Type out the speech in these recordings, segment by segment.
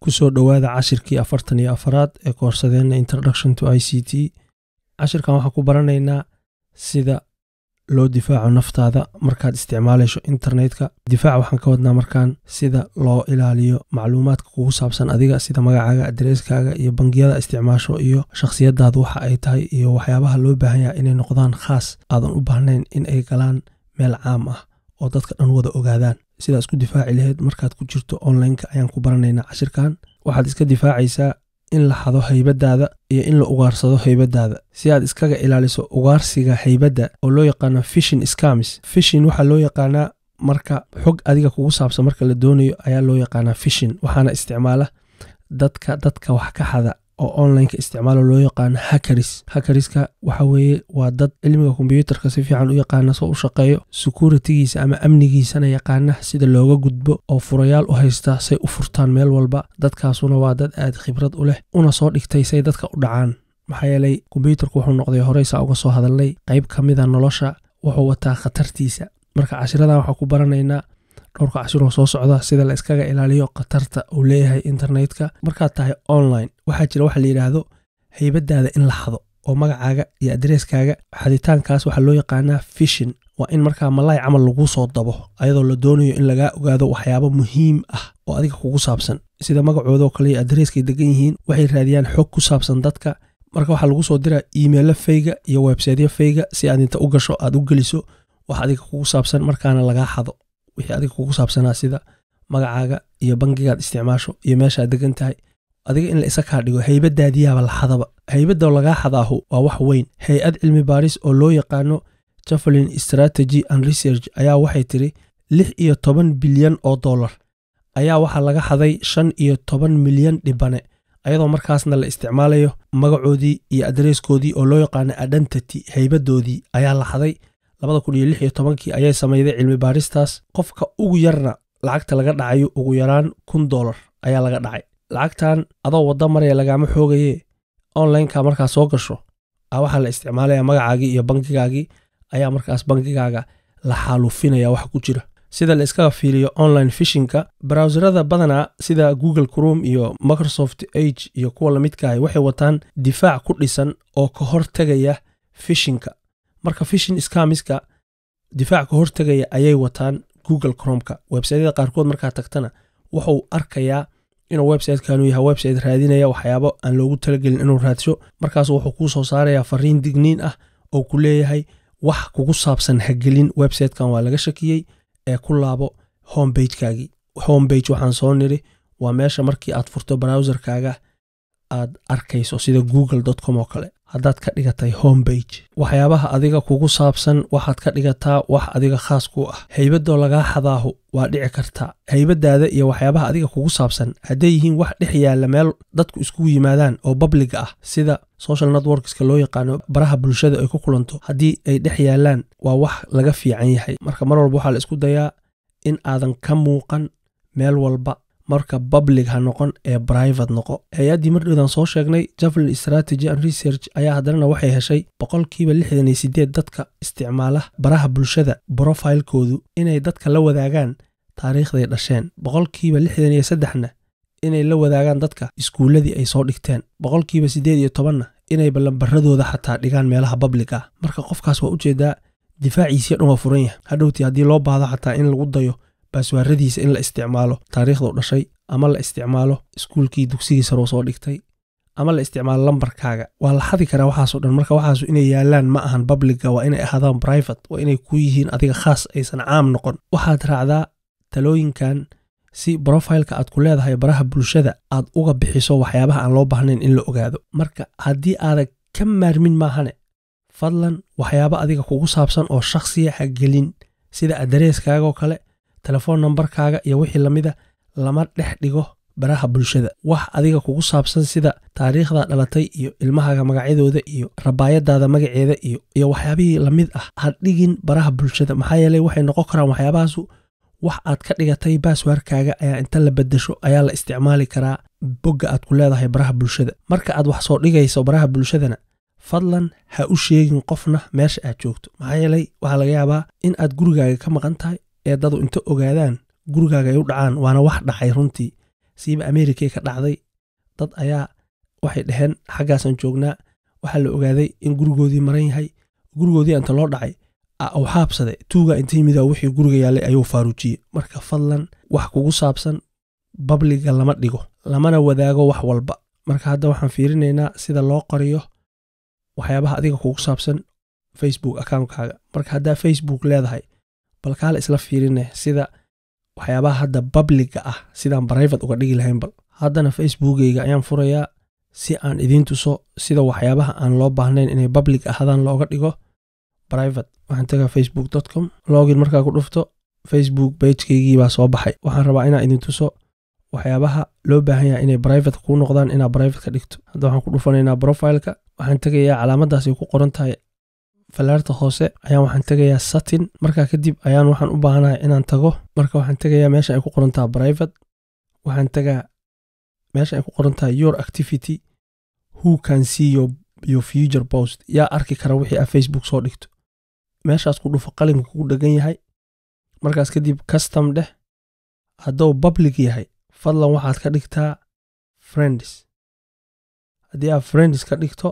kusoo dhowaada cashirkii afartan iyo afaraad ee koorsadeenna introduction to i c t cashirkan waxaan ku baranaynaa sida loo difaaco naftaada markaad isticmaalayso internetka difaac waxaan ka wadnaa markaan sida loo ilaaliyo macluumaadka kugu saabsan adiga sida magacaaga adareskaaga iyo bangiyada isticmaasho iyo shakhsiyadaadu waxa ay tahay iyo waxyaabaha loo baahan yaha inay noqdaan khaas aadan u baahnayn in ay galaan meel caam ah oo dadka dhan wada ogaadaan sidaa isku difaaci laheyd markaad ku jirto onlineka ayaan ku baranaynaa cashirkan waxaad iska difaacaysaa in la xado haybadaada iyo in la ugaarsado haybadaada si aad iskaga ilaaliso ugaarsiga haybadda oo loo yaqaano fishin scamis fishin waxaa loo yaqaanaa marka xog adiga kugu saabsan marka la doonayo ayaa loo yaqaanaa fishin waxaana isticmaala dadka dadka wax ka xada oo onlineka isticmaalo loo yaqaano hakaris hakariska waxa weeye waa dad cilmiga kombyuutarka si fiican u yaqaana soo u shaqeeyo sekuritigiisa ama amnigiisana yaqaana sida looga gudbo oo furayaal u haysta say u furtaan meel walba dadkaasuna waa dad aad khibrad u leh una soo dhigtay say dadka u dhacaan maxaa yeelay kombyuutarku wuxuu noqday horeysaa uga soo hadalnay qayb ka mida nolosha wuxuu wataa khatartiisa marka cashiradan waxaa ku baranaynaa dhowrka cashiroo soo socda sida la iskaga ilaaliyo khatarta uu leeyahay internetka markaad tahay online waxaa jira waxa la yidhaahdo haybadaada in la xado oo magacaaga iyo adareskaaga xaditaankaas waxaa loo yaqaanaa fishin waa in markaa malaay camal lagu soo dabo ayadoo la doonayo in lagaa ogaado waxyaabo muhiim ah oo adiga kugu saabsan sida magacoodao kale iyo adareskay degan yihiin waxay raadiyaan xog ku saabsan dadka marka waxaa lagu soo diraa iimeilo fayga iyo websaytyo fayga si aad inta u gasho aad u geliso wax adiga kugu saabsan markaana lagaa xado wixii adiga kugu saabsanaa sida magacaaga iyo bangigaad isticmaasho iyo meeshaad degan tahay adiga in la isa kaa dhigo haybadaadiyaaba la xadaba haybadoo lagaa xadaahu waa wax weyn hay-ad cilmi baaris oo loo yaqaano javelin strategy and research ayaa waxay tiri lix iyo toban bilyan oo dollar ayaa waxaa laga xaday shan iyo toban milyan dhibane ayadoo markaasna la isticmaalayo magacoodii iyo adareeskoodii oo loo yaqaano identity haybadoodii ayaa la xaday labada kun iyo lix iyo tobankii ayay samayday cilmi baaristaas qofka ugu yarna lacagta laga dhacayo ugu yaraan kun dollar ayaa laga dhacay lacagtan adoo wadda maraya lagaama xoogaye onlineka markaa soo gasho a waxaa la isticmaalaya magacaagii iyo bangigaagii ayaa markaas bangigaaga la xaaluufinaya wax ku jira sida la iskaga fiiliyo online fishinka browserada badanaa sida google crom iyo microsoft age iyo kuwa lamidkaahi waxay wataan difaac ku dhisan oo ka hortegaya fishinka marka fishin skamiska difaac ka hortegaya ayay wataan google cromka websaytyada qaarkood markaa tagtana wuxuu arkayaa inuu websitekaanu yahay website raadinaya waxyaabo aan loogu talagelin inuu raadsho markaas wuxuu kuu soo saarayaa fariin digniin ah oo ku leeyahay wax kugu saabsan hagelin websitekan waa laga shakiyey ee ku laabo hombagekaagii hombage waxaan soo niri waa meesha markii aad furto browserkaaga aad arkayso sida google com oo kale haddaad ka dhigatay hombage waxyaabaha adiga kugu saabsan waxaad ka dhigataa wax adiga khaas ku ah haybadoo lagaa xadaahu waa dhici kartaa haybadaada iyo waxyaabaha adiga kugu saabsan hadday yihiin wax dhex yaalla meel dadku iskugu yimaadaan oo babliga ah sida social networkska loo yaqaano baraha bulshada ay ku kulanto haddii ay dhex yaallaan waa wax laga fiican yahay marka mar walba waxaa la isku dayaa in aadan ka muuqan meel walba marka public ha noqon ee brivate noqo hay-addii mardhowdan soo sheegnay javelin strategy and research ayaa haddanana waxay heshay boqolkiiba lixdan iyo sideed dadka isticmaala baraha bulshada brofilekoodu inay dadka la wadaagaan taariikhday dhasheen boqolkiiba lixdan iyo saddexna inay la wadaagaan dadka iskuulladii ay soo dhigteen boqolkiiba siddeed iyo tobanna inay ballanbaradooda xataa dhigaan meelaha public ah marka qofkaas waa ujeedaa difaaciisiyo dhan waa furan yahay hadhowtii haddii loo baahdo xataa in lagu dayo baaswaaradiisa in la isticmaalo taariikhduu dhashay ama la isticmaalo iskuulkii dugsigii saroo soo dhigtay ama la isticmaalo lambarkaaga waa la xadi karaa waxaasoo dhan marka waxaasu inay yaalaan ma ahan babliga waa inay ahaadaan brivate waa inay ku yihiin adiga khaas aysan caam noqon waxaad raacdaa talooyinkan si brofileka aad ku leedahay baraha bulshada aad uga bixiso waxyaabaha aan loo baahnayn in la ogaado marka haddii aadan ka maarmin maahane fadlan waxyaabo adiga kugu saabsan oo shakhsiya ha gelin sida adareskaaga oo kale telefoon nambarkaaga iyo wixii lamida lama dhex dhigo baraha bulshada wax adiga kugu saabsan sida taariikhda dhalatay iyo ilmahaaga magacyadooda iyo rabaayadaada magaceeda iyo iyo waxyaabihii lamid ah ha dhigin baraha bulshada maxaa yeeley waxay noqon karaan waxyaabahaasu wax aad ka dhigatay baaswaarkaaga ayaa inta la bedesho ayaa la isticmaali karaa bogga aad ku leedahay baraha bulshada marka aad wax soo dhigayso baraha bulshadana fadlan ha u sheegin qofna meesha aad joogto maxaa yeelay waxaa laga yaabaa in aad gurigaaga ka maqan tahay ee dadu inta ogaadaan gurigaaga ay u dhacaan waana wax dhacay runtii siiba amerikay ka dhacday dad ayaa waxay dhaheen xaggaasaan joognaa waxaa la ogaaday in gurigoodii maran yahay gurigoodii inta loo dhacay u xaabsaday tuuga inta yimid wixii guriga yaallay ayuu faaruujiyey marka fadlan wax kugu saabsan babliga lama dhigo lamana wadaago wax walba marka hadda waxaan fiirinaynaa sida loo qoriyo waxyaabaha adiga kugu saabsan facebook accountkaaga marka haddaa facebook leedahay bal kaala isla fiirine sida waxyaabaha hadda babliga ah sidaan brivate uga dhigi lahayn bal haddana facebookeyga ayaan furayaa si aan idiin tuso sida waxyaabaha aan loo baahnayn inay bablig ahadaan looga dhigo private waxaan tagaa facebook com login markaa ku dhufto facebook bagekaygii baa soo baxay waxaan rabaa inaan idin tuso waxyaabaha loo baahan yahay inay brivate kuu noqdaan inaa brivate ka dhigto hadda waxaan ku dhufanaynaa profileka waxaan tegayaa calaamadaas ay ku qoran tahay falaarta hoose ayaan waxaan tegayaa satin markaa kadib ayaan waxaan u baahanahay inaan tago marka waxaan tegayaa meesha ay ku qoran tahay private waxaan tegaa meesha ay ku qoran tahay your activity who can see your, your future post yaa arki kara wixii aad facebook soo dhigto meeshaas ku dhufo qalinka kugu dhegan yahay markaas kadib custom dheh hadduu public yahay fadlan waxaad ka dhigtaa friends haddii aad friends ka dhigto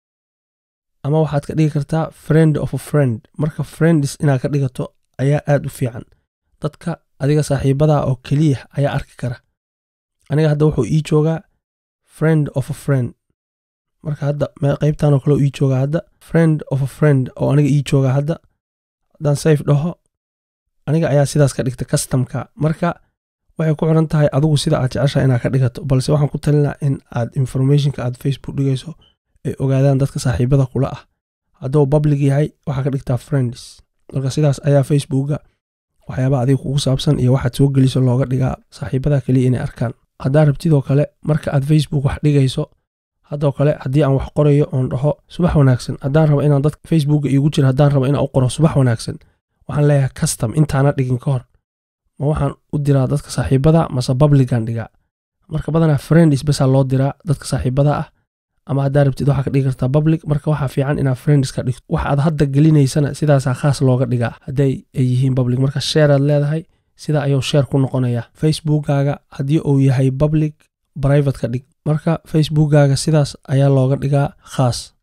ama waxaad ka dhigi kartaa friend of a friend marka friends inaad ka dhigato ayaa aad u fiican dadka adiga saaxiibadaa oo keliya ayaa arki kara aniga hadda wuxuu ii joogaa friend of a friend marka hadda qaybtanoo kale ii joogaa hadda friend of a friend oo aniga ii joogaa hadda haddaan sayf dhaho aniga ayaa sidaas ka dhigta customka marka waxay ku xiran tahay adigu sida aad jeceshaha inaad ka dhigato balse waxaan ku talinaa in aad informationka aad facebook dhigayso ay ogaadaan dadka saaxiibada kula ah hadduu public yahay waxaa ka dhigtaa friends marka sidaas ayaa facebooka waxyaabaha adiga kugu saabsan iyo waxaad soo geliso looga dhigaa saaxiibada keliya inay arkaan haddaa rabtidoo kale marka aad facebook wax dhigayso haddoo kale haddii aan wax qorayo oon dhaho subax wanaagsan haddaan rabo inaan dadka facebooka iigu jiro haddaan rabo inaan u qoro subax wanaagsan waxaan leeyahay custom intaana dhigin ka hor ma waxaan u diraa dadka saaxiibada mase publican dhigaa marka badanaa friends basaa loo diraa dadka saaxiibada ah ama haddaa rabtid waxaa ka dhigi kartaa public marka waxaa fiican inaad friends ka dhigto wax aad hadda gelinaysana sidaasaa khaas looga dhigaa hadday ay yihiin public marka sheeraad leedahay sida ayuu sheer ku noqonayaa facebookkaaga haddii uu yahay public private ka dhig marka facebookkaaga sidaas ayaa looga dhigaa khaas